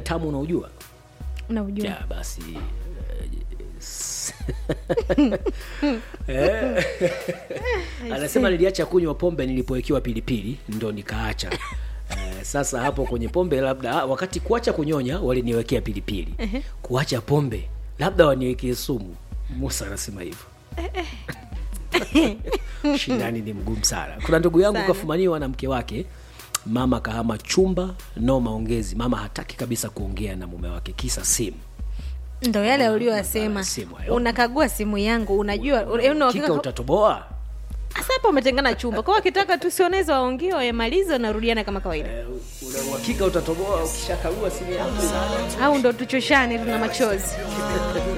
tamu unaujua Naujua. ya basi eh, anasema niliacha kunywa pombe nilipowekewa pilipili ndo nikaacha eh, sasa hapo kwenye pombe labda ah, wakati kuacha kunyonya waliniwekea pilipili kuacha pombe labda waniwekee sumu musa anasema hivyo shindani ni mgumu sana kuna ndugu yangu Sana. kafumaniwa na mke wake mama kahama chumba no maongezi mama hataki kabisa kuongea na mume wake kisa simu ndo yale ulioyasema simu hayo. unakagua simu yangu unajua una kika uhakika utatoboa hasa hapa umetengana chumba kwao wakitaka tu sioneza waongee wayamalize wanarudiana kama kawaida Eh, una uhakika utatoboa ukishakagua simu yako au ndo tuchoshane tuna machozi